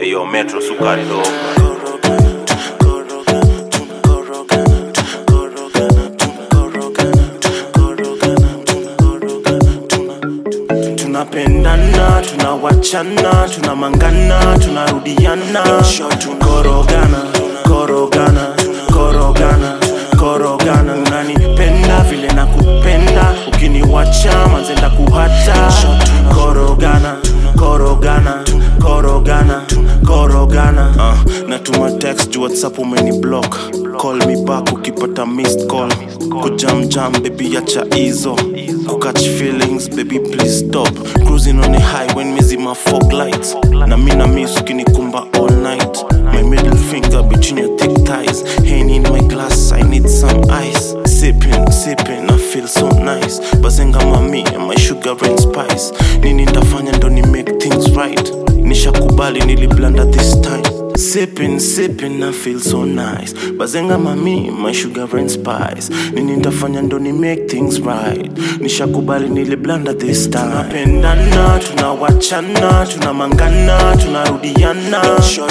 Eyo Metro sukari dogo. tunapendana tunawachana tunamangana tunarudiana korogana korogana korogana korogana unanipenda vile na kupenda ukiniwacha manzenda kuhata korogana korogana korogana korogana uh, natuma text juu whatsapp umeni block call me back ukipata missed call kujamjam baby acha hizo kukatch feelings baby please stop cruising on a high when mezima fog lights na mi na miss ukinikumba all night my middle finger between your thick thighs Henny in my glass i need some ice sipping sipping i feel so nice bazenga mami my sugar and spice nini ndafanya ndo ni make things right nishakubali niliblanda this time sipping sipping i feel so nice bazenga mami my sugar and spice nini ndafanya ndo ni make things right nishakubali niliblanda this time tunapendana tunawachana tunamangana tunarudiana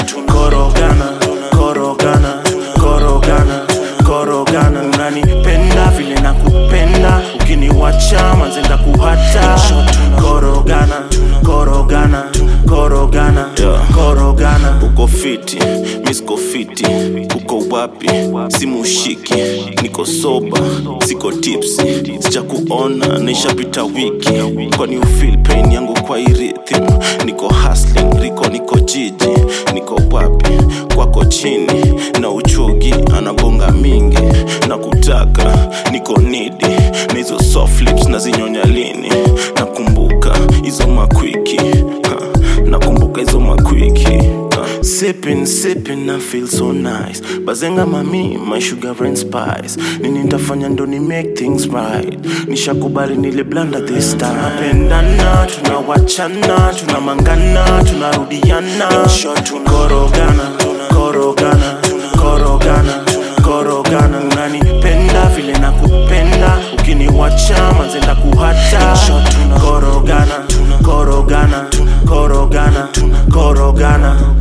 korogana korogana korogana korogana unanipenda vile na kupenda ukiniwacha manzenda kuhata korogana korogana korogana korogana uko fiti misko fiti uko wapi simushiki niko soba siko tipsi sija kuona naishapita wiki kwani ufil pain yangu kwa irithim niko hustling riko niko jiji niko wapi kwako chini na uchugi anabonga mingi na kutaka niko nidi na hizo soft lips na zinyonya lini nakumbuka hizo makwiki ha, nakumbuka hizo makwiki ha. Sipping, sipping, I feel so nice bazenga mami my sugar and spice nini ntafanya ndo ni make things right nishakubali niliblanda this time tunapendana tunawachana tunamangana tunarudiana korogana korogana korogana korogana unanipenda vile na kupenda ukiniwacha manzenda kuhata korogana korogana korogana korogana